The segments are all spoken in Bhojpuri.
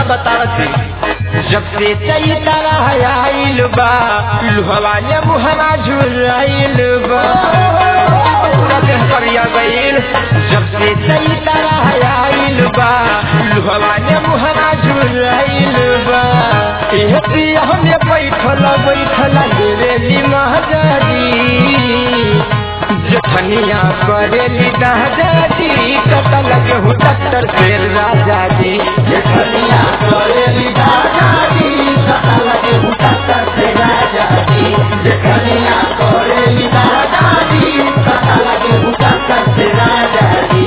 का बतावती जब से चैतरा आइल बा लुहवा ने मुहरा झुराइल बा पूरा देह करिया गइल जब से चैतरा आइल बा लुहवा ने मुहरा झुराइल बा एह पिया हमें बैठल बैठल लेवेली महाजाजी जखनिया करेली दादाजी कतल गेहूँ टक्कर फेर राजा जी जखनिया करेली दादाजी कतल गेहूँ टक्कर फेर राजा जी जखनिया करेली दादाजी कतल गेहूँ टक्कर फेर राजा जी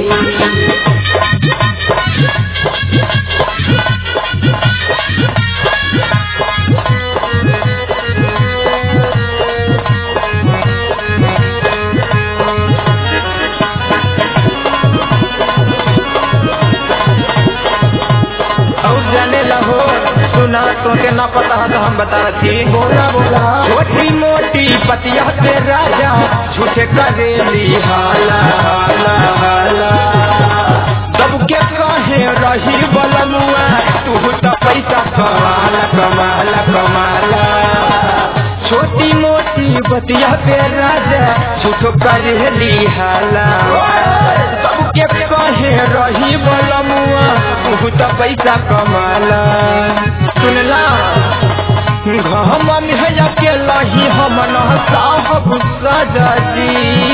और जाने लहो सुना तो के ना पता है तो हम बता रही बोला बोला छोटी मोटी पतिया पे राजा झूठे करेली हाला हाला हाला सबके कहे रही बलमुआ तू तो पैसा कमाला कमाला कमाला छोटी मोटी बतिया पे राजा झूठो करेली हाला सबके कहे रही बलमुआ तू तो पैसा कमाला सुनला घम में के लही हम न साहब सजाजी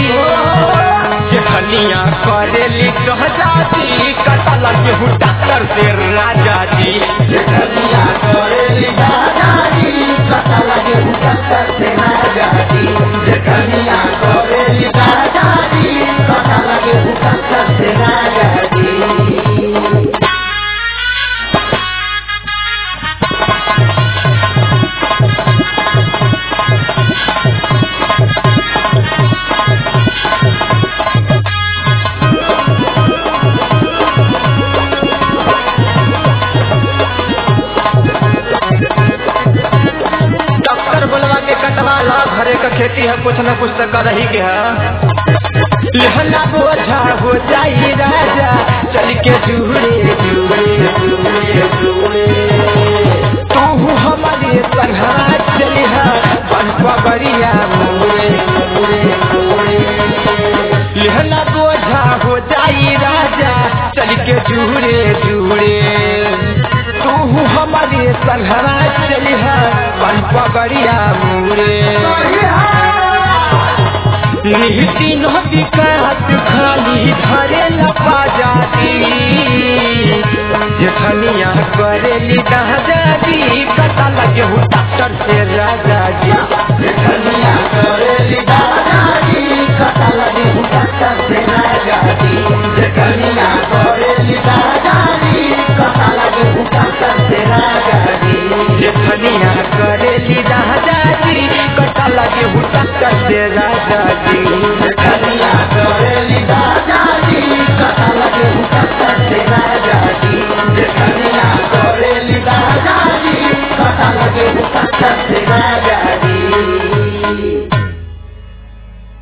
जेखनिया करेली कहजाजी कतल गेहूँ डॉक्टर से राजा जी जखनिया करेली दादाजी कतल गेहूँ टक्कर फेर राजा जी जखनिया करेली दादाजी कतल गेहूँ टक्कर फेर राजा जी डॉक्टर बोलवा के कटवा ला घरे का खेती है कुछ न कुछ तो कर ही के है लहना बोझा हो जाई राजा चल के जुड़े जुड़े जुड़े जुड़े तू हमारे संघा चलिहा बन पबरिया मुड़े मुड़े मुड़े लहना बोझा हो जाई राजा चल के जुड़े जुड़े तू हमारे संघरा चलिहा बन पबरिया मुड़े निहती नदी कात खाली धरे लपा जाती जखनिया करेली दादाजी कता लगे हूँ डॉक्टर से राजा जी जखनिया करेली दादाजी कतल गेहूँ टक्कर फेर राजा जी जखनिया करेली दादाजी कतल गेहूँ टक्कर फेर राजा जी जखनिया करेली दादाजी कता लगे हूँ डॉक्टर से राजा जी जखनिया करेली दादाजी कतल गेहूँ टक्कर फेर राजा जी जखनिया करेली दादाजी कतल गेहूँ टक्कर फेर राजा जी